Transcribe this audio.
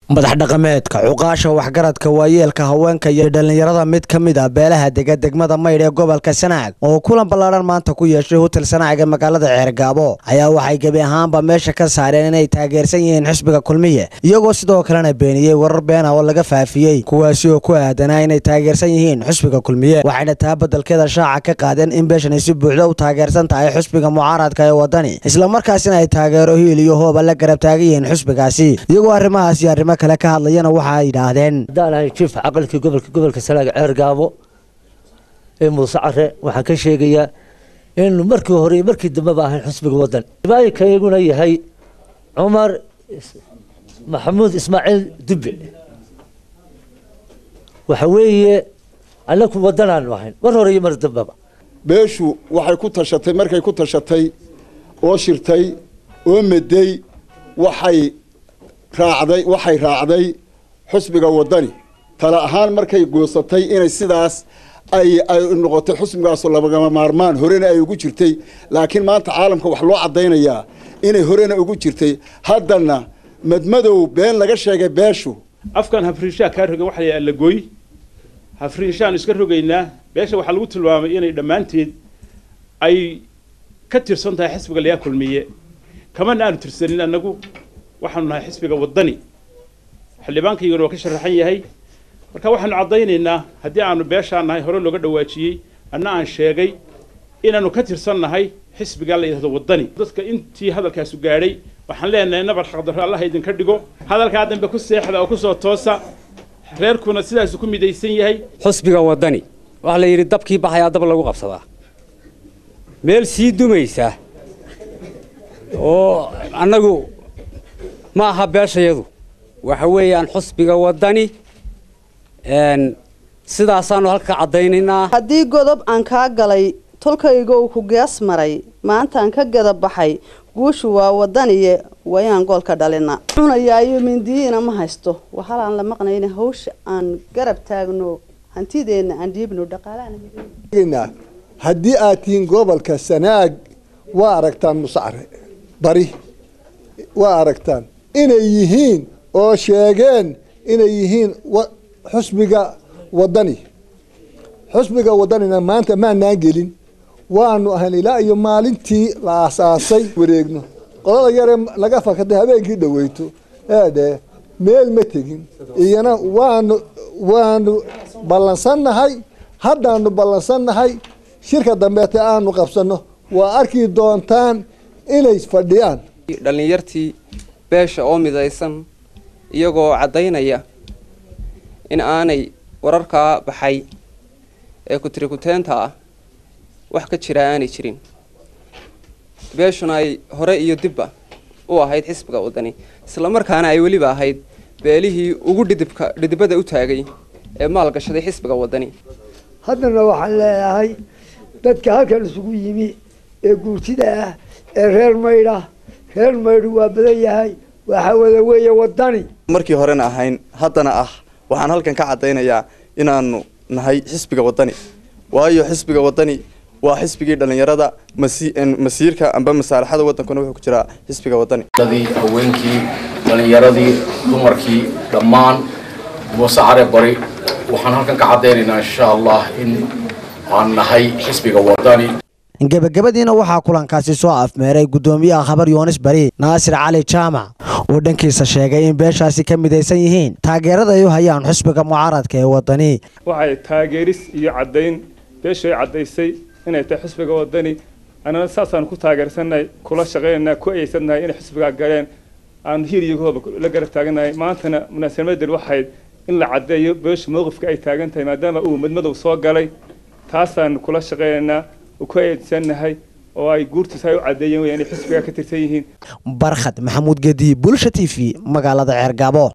madax dhaqameedka cuqaasha waxgaradka waayeelka haweenka iyo dhallinyarada mid ka mid a beelaha dega degmada maydh ee gobolka sanaag oo kulan ballaadhan maanta ku yeeshay hotel sanaag ee magaalada ceergaabo ayaa waxay gebi ahaanba meesha ka saareen inay taageersan yihiin xisbiga kulmiye iyagoo sidoo kalena beeniyey warar beena oo laga faafiyey kuwaasi oo ku aadanaa inay taageersan yihiin xisbiga kulmiye waxayna taa beddelkeeda shaaca ka qaadeen in beeshan ay si buuxda u taageersan tahay xisbiga mucaaradka ee wadani islamarkaasina ay taageero hiil iyo hooba la garab taagan yihiin xisbigaasi iyagoo arrimahaas iyo arrimo kale ka hadlayana waxa ay yidhaahdeen haddaan ahay jiif caqalkii gobolka gobolka salaaga ceer gaabo ee muuse care waxaan ka sheegayaa innu markii hore iyo markii dambeba ahayn xusbiga waddan ibaayinka iyaguna yahay cumar maxamuud ismaaciil dubbe waxa weeye annaku waddanaanu ahayn mar hore iyo mar dambeba beeshu waxay ku tashatay markay ku tashatay oo shirtay oo meday waxay raacday waxay raacday xusbiga waddani tale ahaan markay goosatay inay sidaas ay ay noqotay xusbigaasoo labagama maarmaan horena ay ugu jirtay laakiin maanta caalamka wax loo caddaynayaa inay horena ugu jirtay haddana madmadow been laga sheegay beeshu afkan hafriinshaha kaa rogan waxa la allagooy hafriinshahan iska rogaynaa beesha waxaa lagu tilmaamay inay dhammaanteed ay ka tirsan tahay xisbiga layaa kulmiye kamana aanu tirsanin annagu waxaanu nahay xisbiga waddani xildhibaankayguna waa ka sharaxan yahay marka waxaanu caddaynaynaa haddii aanu beeshaan nahay hore looga dhawaajiyey anna aan sheegay inaanu ka tirsan nahay xisbigaa la yidhahdo waddani dadka intii hadalkaasu gaadhay waxaan leenahay nabar xaqdarro allaha idinka dhigo hadalkaa dambe ku seexda oo kusoo toosa reerkuna sidaasu ku midaysan yahay xusbiga waddani waxaa la yidhi dabkii baxayaa dab lagu qabsadaa meel sii dumaysa oo annagu ma aha beeshayadu waxa weeyaan xusbiga waddani sidaasaanu halka caddaynaynaa haddii godob aan kaa galay tolkayga uu ku gees maray maantaan ka gada baxay guushu waa waddaniye wayaan goolka dhalina cunayaayo mindiyiina ma haysto waxalaan la maqnayna hawsha aan garab taagno hantideenna aan dhiibno dhaqaalaha haddii aad tihiin gobolka sanaag waa aragtaan musacre bari waa aragtaan inay yihiin oo sheegeen inay yihiin xusbiga waddani xusbiga waddanina maanta maanaan gelin waanu ahayn ilaa iyo maalintii la aasaasay wareegno qolada yaree laga fakatay habeenkii dhaweyto eedhe meel ma tegin iyana waanu waanu ballansannahay haddaanu ballansannahay shirka dambeete aanu qabsanno waa arki doontaan inay fadhiyaan dhallinyartii beesha oo midaysan iyagoo caddaynaya in aanay wararkaa baxay ee kutirikuteenta ah wax ka jira aanay jirin beeshuna ay hore iyo dibba u ahayd xisbiga waddani islamarkaana ay weliba ahayd beelihii ugu dhidibka dhidibada u taagay ee maalgashaday xisbiga waddani haddana waxaan leeyahay dadka halkan isugu yimi ee guurtida ah ee reer maydha reer maydhu waa badan yahay waxa wada weeye waddani markii horena ahayn haddana ah waxaan halkan ka caddaynayaa inaanu nahay xisbiga waddani waayo xisbiga waddani waa xisbigii dhallinyarada masiirka amba masaalaxada waddankuna wuxuu ku jiraa xisbiga waddani haweenkii dhallinyaradii dumarkii dhammaan muuse care bari waxaan halkan ka caddaynaynaa insha allah in aan nahay xisbiga waddani gebagabadiina waxaa kulankaasi soo afmeeray guddoomiyaha khabar yoonis bari naasir cali jaamac oo dhankiisa sheegay in beeshaasi ka midaysan yihiin taageerada ay u hayaan xusbiga mucaaradka ee waddani waxay taageeris iyo caddayn beeshu ay caddaysay inay tahay xusbiga waddani annana saasaan ku taageersannahay kula shaqaynaynaa ku ayeysannahay inay xusbigaa galeen aan hiir iyo hooba la garab taagannahay maantana munaasabadel waxayd in la caddeeyo beeshu mowqifka ay taagan tahay maadaama uu madmadow soo galay taasaan kula shaqaynaynaa ku eedsannahay oo ay guurtiisa ay u caddeeyeen wey inay xisbiga ka tirsan yihiin barkhad maxamuud gedi bulsha t v magaalada ceergaabo